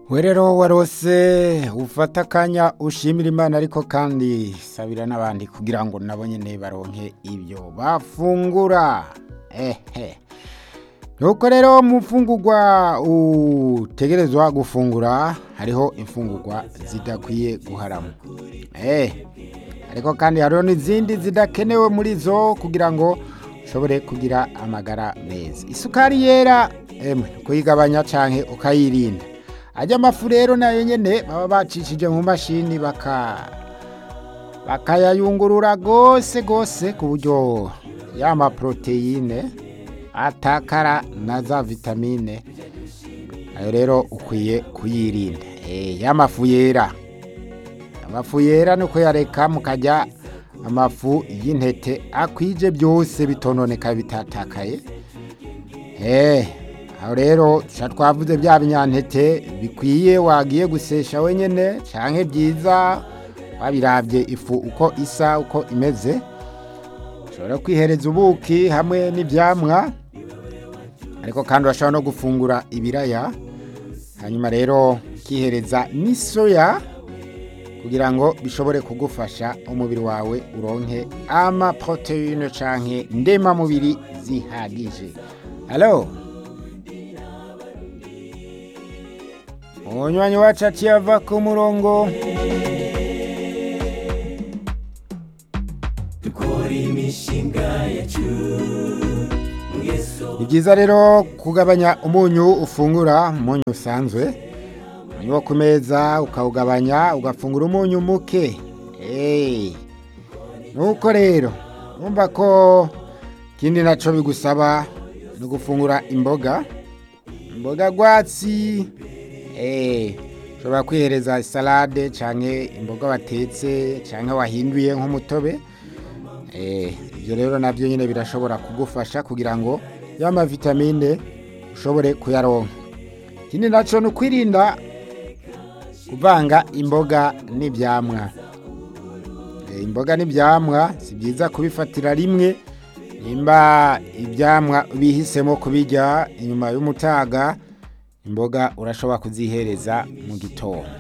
we rero warose ufata akanya ushimira imana ariko kandi sabira n'abandi kugira ngo nabo nyine baronke ibyo bafungura ehe nuko rero mu mfungurwa utegerezwa gufungura hariho imfungurwa zidakwiye guharama eh ariko kandi hariho n'izindi zidakenewe muri zo kugira ngo ushobore kugira amagara meza isukari yera emwe kuyigabanya canke ukayirinda ajya amafu rero nayo nyene baba bacishije mu mashini baka bakayayungurura gose gose ku buryo ya maproteine atakara na za vitamine ayo rero ukwiye kuyirinda eh y'amafu yera amafu yera nuko yareka mukajya amafu y'intete akwije byose bitononeka bitatakaye eh aho rero tuca twavuze bya binyantete bikwiye wagiye gusesha wenyine canke byiza wabirabye ifu uko isa uko imeze ushobora kwihereza ubuki hamwe n'ibyamwa ariko kandi urashobora no gufungura ibiraya hanyuma rero ukihereza n'isoya kugira ngo bishobore kugufasha umubiri wawe uronke amaproteine canke ndemamubiri zihagije halo umunywanyi wacu aciye ava ku murongo ni byiza rero kugabanya umunyu ufungura umunyu usanzwe umunyu wo ku meza ukawugabanya ugafungura umunyu muke nuko rero numva ko ikindi nacyo bigusaba ni ugufungura imboga imboga rwatsi ushobora kwihereza salade cyangwa imboga watetse cyangwa wahinduye nk'umutobe ibyo rero nabyo nyine birashobora kugufasha kugira ngo ya mavitamine ushobore kuyaronka ikindi nacyo ni ukwirinda kuvanga imboga n'ibyamwa imboga n'ibyamwa si byiza kubifatira rimwe nimba ibyamwa bihisemo kubijya inyuma y'umutaga imboga urashobora kuzihereza mu gitondo